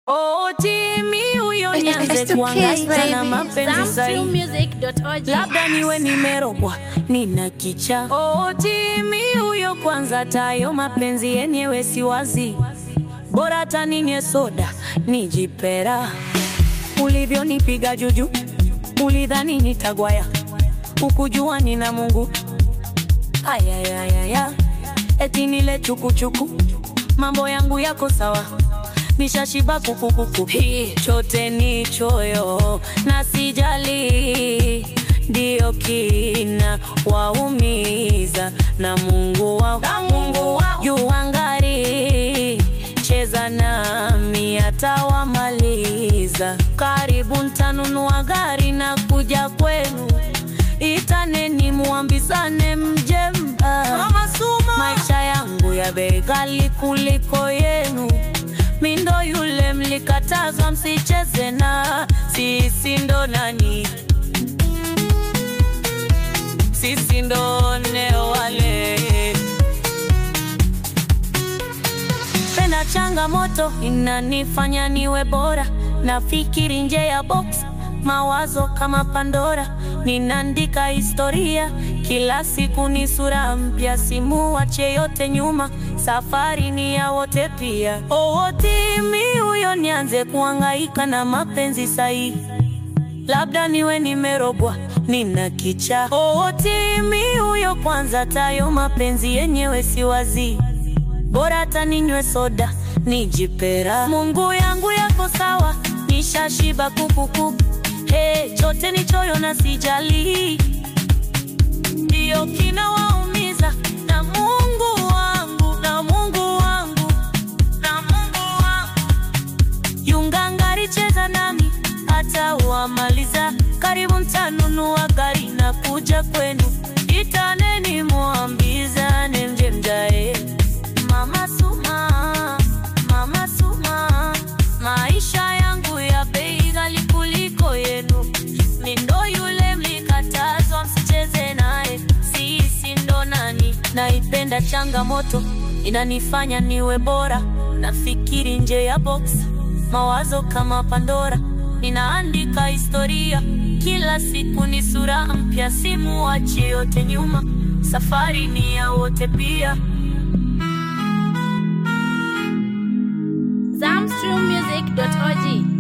Oh, Timi huyo It's nianze the kuhangaika kids, na baby. mapenzi sahi, Zamstreammusic.org. labda niwe nimerogwa, nina kicha. Oh, Timi huyo kwanza, tayo mapenzi yenyewe si wazi, bora hata ninywe soda nijipera. Ulivyonipiga juju, ulidhani nitagwaya, ukujua nina Mungu. Ayayayaya, eti nile chukuchuku, mambo yangu yako sawa nishashiba kukukuku, hii chote ni choyo na sijali, ndio kina waumiza na Mungu wa Mungu wa yuangari, cheza nami atawamaliza. Karibu ntanunua gari na kuja kwenu, itaneni muambizane mjemba, maisha yangu ya bei ghali kuliko yenu mi ndo yule mlikatazwa msicheze na sisi, ndo nani? Sisi ndo ne wale penda changamoto inanifanya niwe bora, nafikiri nje ya box, mawazo kama Pandora, ninaandika historia kila siku, ni sura mpya, simuache yote nyuma, safari ni ya wote pia. Oh, Timi huyo nianze kuhangaika na mapenzi sahi, labda niwe nimerogwa, nina kicha. Oh, Timi huyo kwanza, tayo mapenzi yenyewe si wazi bora hata ninywe soda nijipera. Mungu yangu yako sawa, nishashiba kukuku. Hey, chote ni choyo na sijali, ndiyo kinawaumiza na Mungu wangu na Mungu wangu na Mungu wangu yungangari, cheza nami hata wamaliza. Karibu mtanunua gari na kuja kwenu, itaneni muambizane mje mjae Mama Suma, Mama Suma, maisha yangu ya bei ghali kuliko yenu. Mi ndo yule mlikatazwa msicheze naye, sisi ndo nani? Naipenda changamoto, inanifanya niwe bora, nafikiri nje ya box, mawazo kama Pandora, ninaandika historia kila siku, ni sura mpya, simuache yote nyuma, safari ni ya wote pia. Zamstreammusic.org.